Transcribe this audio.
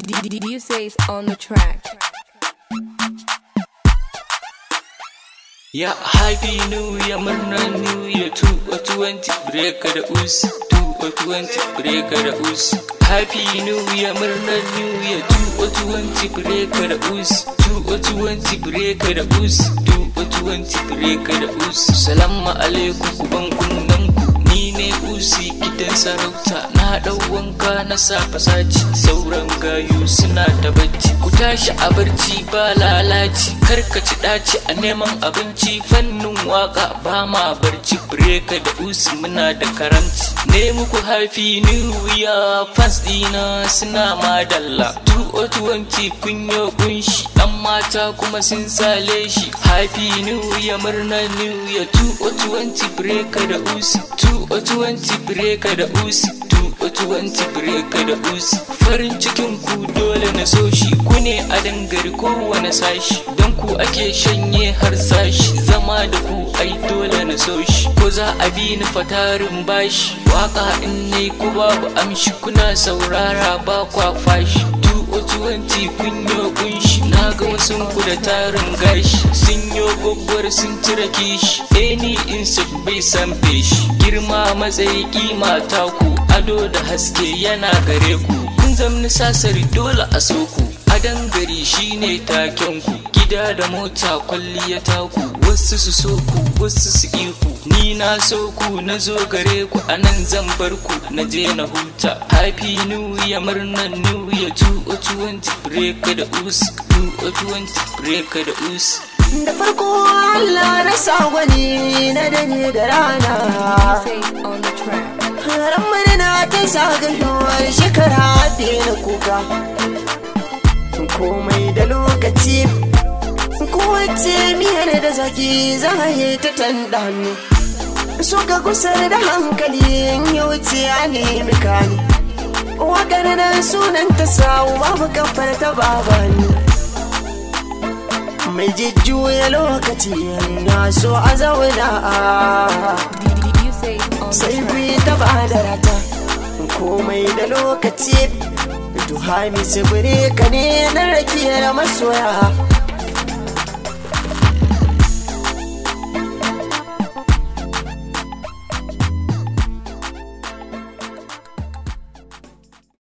You say it's on the track. Ya happy new year murnar new year 2020 breaker da us 2020 breaker da us Happy new year murnar new year 2020 breaker da us 2020 breaker da us 2020 breaker da us Salamu alaikum ku ban kunnan ku ni ne usi gidan sarauta na dau wanka na sa fasaci sauran gayu suna da bacci ku tashi a barci ba lalaci karkaci daci a neman abinci fannin waka ba ma barci breka da usi muna da karamci ne muku happy new year fans dina suna madalla 2020 kunyo kunshi dan mata kuma sun sale shi happy new year murnar new year 2020 breka da usi 2020 breka da usi 2020 breka da usi farin cikin ku dole na so shi ku ne a dangare kowane sashi don ku ake shanye har sashi zama da ku ai dole na so shi ko za a bi ni fatarin bashi waka in nai ku babu amshi kuna saurara ba kwa fashi 2020 kun yo kunshi na ga wasu ku da tarin gashi sun yo gwaggwar sun cire kishi eni in bai san feshi girma matsayi kima taku ado da haske yana gare ku kun zamni sasari dole a so ku adon gari shine taken ku gida da mota kwalliya taku wasu su so ku wasu su iku ni na so ku na zo gare ku anan zan bar ku na je na huta happy new year murnan new year 2020 break da us 2020 break da us da farko Allah na sa wani na dare da rana You say it's on the track. ran murna ta zagayowar shekara na kuka komai da lokaci kowace miyar da zaki za a yi ta tandanu so ka kusar da hankali ya wuce a nemi kani wakar nan sunan ta samu babu kafar ta babani mai jujjuya lokaci na so a zauna You say it's on sai the track. bi ta bada rata komai da lokaci duhami tsibiri ka ne na rakiyar masoya